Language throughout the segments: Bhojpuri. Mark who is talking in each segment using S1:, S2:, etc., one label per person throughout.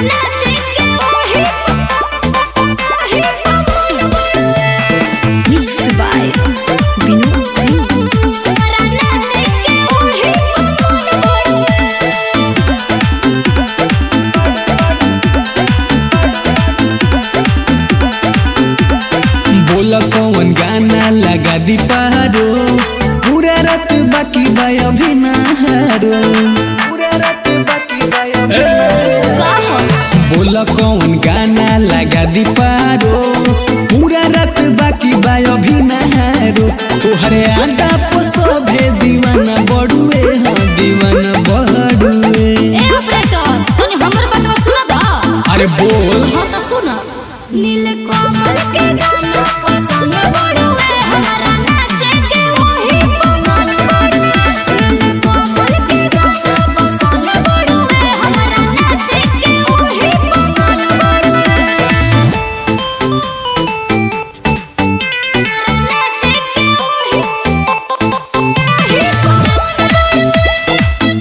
S1: नाचे के ओही ओही पवन बड़ुए
S2: Mix by Vinod Singh.
S1: हमरा नाचे के ओही पवन बड़ुए
S3: बोला कौन गाना लगा दी पारो पूरा रात बाकी बाय अभी ना हारो पूरा रात बाकी बाय अभी ना
S1: कहो
S3: बोला कौन गाना लगा दी पारो पूरा रात बाकी बाय अभी ना हारो तोहरे आदा पसोभे दीवाना बड़ुए हाँ दीवाना बड़ुए
S1: ए ऑपरेटर तनी हमर बातवा सुनबा
S3: अरे बोल
S1: हाँ तो सुन नील कमल के गाना पसंद बड़ुए हमरा नाचे के वही पवन बड़ुए नील कमल के गाना पसंद बड़ुए हमरा नाचे के वही पवन बड़ुए हमरा नाचे के वही वही पवन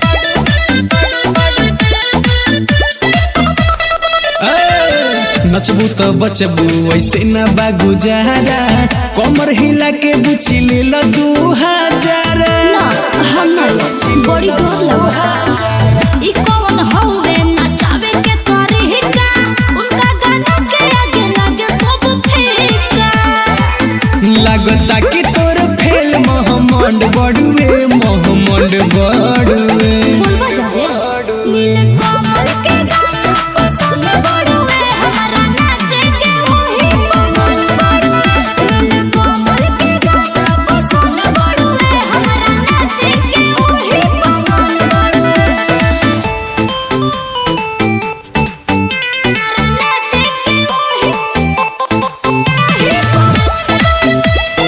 S3: ए, नचबू तो बचबू ऐसे न बागु जारा कमर हिला के बुची ले लो दू हजार
S1: ना हम ना बड़ी डर लगा ई कौन हौवे नचावे के तरीका उनका गाना के आगे लगे सब फीका
S3: लागता कि तोर फेल मोहम्मद बड़ुए मोहम्मद बड़ुए
S1: बोलबा जावे नील कमल के गाना पसंद बड़ुए हमरा नाचे के वही पवन बड़ुए नील कमल के गाना पसंद बड़ुए हमरा नाचे के वही पवन बड़ुए हमरा नाचे के वही वही पवन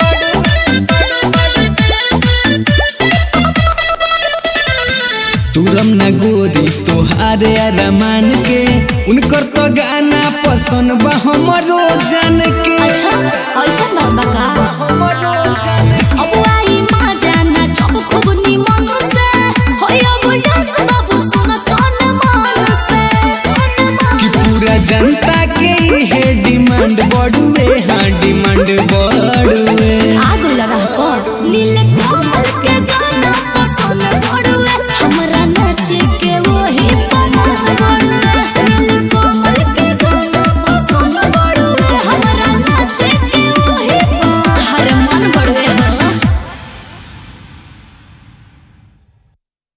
S3: तुरम न गोरी तोहारे अरमान के उनकर तो गाना पसंद बा हमरो जान के
S1: अच्छा ऐसा बाबा का
S3: हमरो जान के
S1: अब आई माँ जाना चब खूब निमन